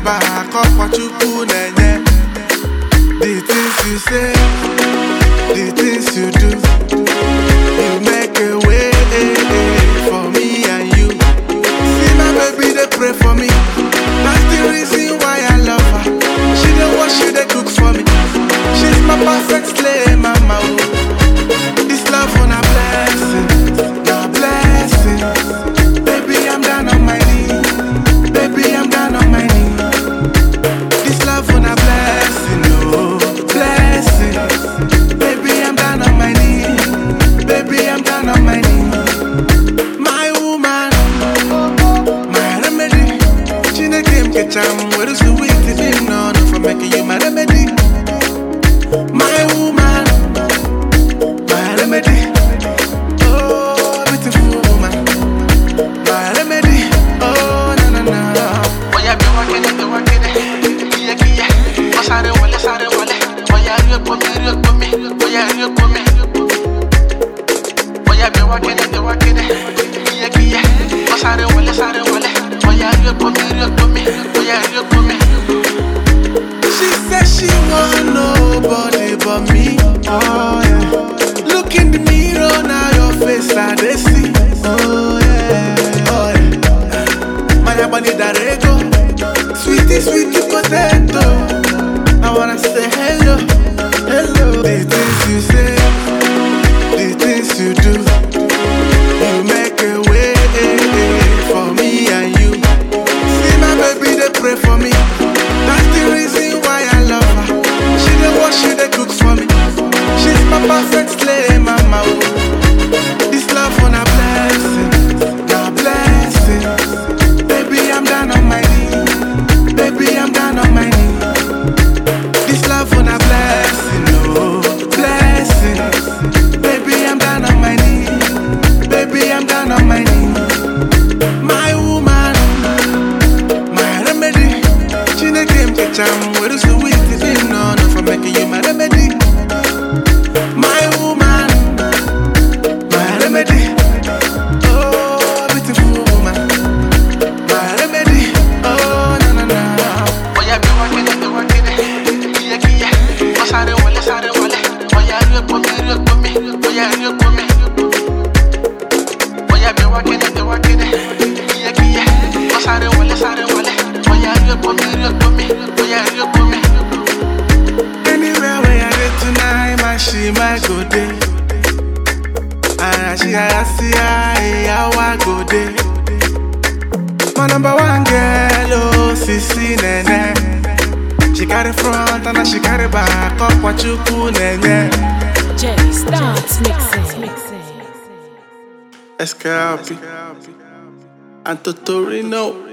shikarịba akọkwa chukwu na-enye the things you say the things you do you make a way for me and you see my baby dey pray for me that's the reason why i love her she dey wash she dey cook for me she's my perfect slave mama oh this love one a blessing na blessing baby i'm down on my knees baby i'm down on my knees this love one a blessing oh blessing baby i'm down on my knees baby i'm down on my knees my woman my remedy chineke m kecha m were sweet dị m n'ọnụ for making you my remedy my woman my remedy oh beautiful woman my remedy oh na na na Oya bí wá kéde bí wá kéde, kíyẹ́kíyẹ́, wọ́n sáré wọlé sáré wọlé. Oya rí epo mi rí epo mi, oya rí epo mi. Oya bí wá kéde bí wá kéde, kíyẹ́kíyẹ́, wọ́n sáré wọlé sáré wọlé. Oya rí epo mi rí epo mi, oya rí epo mi. She said she want nobody but me. Oh yeah. Look in the mirror now, your face I they see. Oh yeah. Oh yeah. My body that ego, sweetie sweetie potato. I wanna say hello, hello. The things you say, the things you do, you make a way for me and you. See my baby, they pray for me. That's the reason why I love her. She dey wash, she dey cook for me. She's my perfect slave, mama. oh. This love one a blessing, a blessing. Baby, I'm down on my knees. Baby, I'm down on my knees. This love one a blessing, oh blessing. Baby, I'm down on my knees. Baby, I'm down on my knees. My woman. My remedy, Chineke m kecha m were sweet dị m n'ọnụ for making you my remedy. My woman, my remedy. Oh, beautiful woman, my remedy. Oh, na na na. Oya bí wá kéde bí wá kéde, kíyẹ́kíyẹ́, wọ́n sáré wọlé sáré wọlé. Oya rí epo mi rí epo mi, oya rí epo mi. Oya bí wá kéde bí wá kéde, kíyẹ́kíyẹ́, wọ́n sáré wọlé sáré wọlé. Oya rí epo mi rí epo mi, oya rí epo mi. Anywhere where I dey tonight, my she my go dey. And she I see I I go dey. My number one girl, oh Sisi Nene. She carry front and she carry back up what you nene. Jerry starts mixing. Escape and Totorino.